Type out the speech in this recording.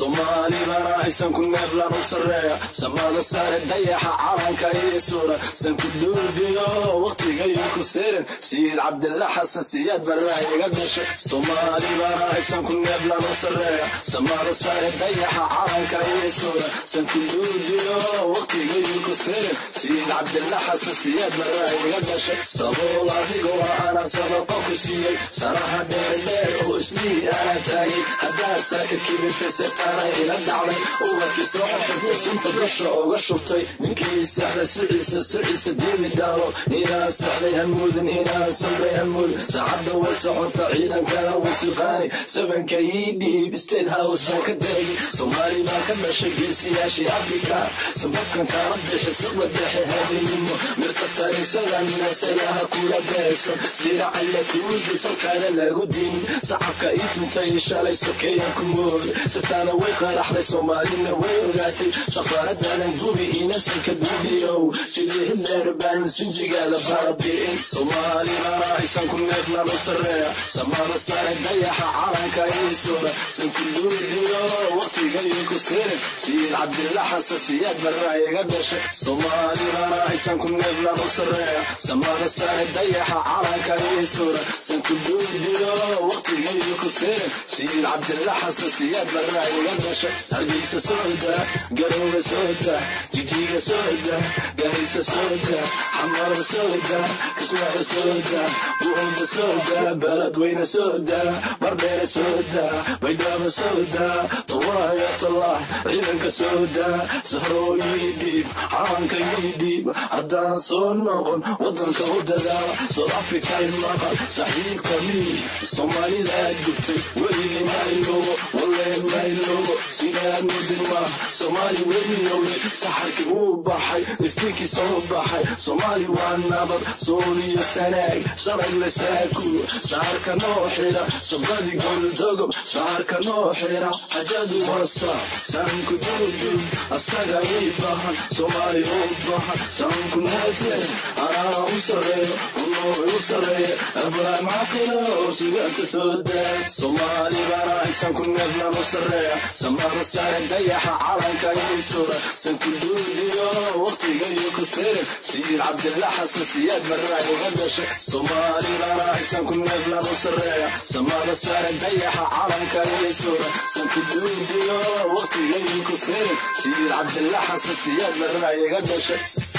soomaali bana aysan ku neeblan u sarreeya samada sare dayaxa calanka ii suura san ku dhuubiyo waqtigayu ku seerin sayid cabdilla xasan siyaad barraa iga dhashay soomaali bana aysan ku neeblan u sarreeya samada sare dayaxa calanka ii suura san ku dhuubiyo waqtigayu ku seerin sayid cabdilla xasan siyaad barraa iga dhashay sabuul adigo ana sadaqo ku siiyey saraha dheerdheer oo islii ana taagay haddaad saaka kibirtay seetaana ila dhacday ubadkii soo xirtay sunta dusha uga shubtay ninkii saxday siciisa siciisa diimi dhaalo inaa saxday hamuudin inaa samray hamuudin saacadda way socota ciidankana way suqaanay sabanka ii dhiib state house baan ka daagay soomaali baa ka dhashay geesiyaashii afrika sababkan kala bixi saqda dhexe habeenimo mirta taariiksadan meesalaha kula beegsan sida calle kuudi salkaana lagu diin sacabka ii tuntay shalay sokeeyan ku mood sirtaana way qaraxday soomaalina way ogaatay safaaradadan gubi inasanka duubiyow sidii hidleer baan sinjigaada barabi'in soomaalina aysan ku neebnan u sarreeya samada sare dayaxa calanka ii suura san ku duubiyo waqtigayu ku sirin sayid cabdilla xasan siyaad barraa iga dhashay soomaalina aysan ku neebnan u sarreeya samada sare dayaxa calanka ii suura san ku duubiyo waqtigayu ku sirin sayid cabdilla xasan siyaad barraa iga dhashay hargeysa sooda garooga sooda jijiga sooda gaarisa sooda xamara sooda kismaayo sooda buuda sooda baladweyne sooda bardheere sooda baydhaba sooda tallaayo tallah ciidanka sooda sahrooyii dhiib calanka ii dhiib haddaan soo noqon wadanka u dadaala south africa maqal saxiibka mii soomaalida gubtay weligii mailoogo walee mailoogo sidaad mudinma soomaali wemiyowle saxarkii wuu baxay iftiinkii soo baxay soomaali waa nabad sooliyo sanaag saragle saaku saarka noo xira sabadi goldogob saarka noo xira xajadu wasa saanku duudub asaga ii bahan soomaali u bahan saanku neefe anaa u sareeyo unoo u sareeya ablaan caqilo suganta soo daa soomaali bana aysan ku neebnan u sareeya samada sare dayaxa calanka ii sura san ku duubiyo waqtigayu ku sirin sayid cabdilla xasan siyaad barraa iga dhashay soomaali bana aysan ku neebnan u sareeya samada sare dayaxa calanka ii sura san ku duubiyo waqtigayu ku sirin sayid cabdilla xasan siyaad barraa iga dhashay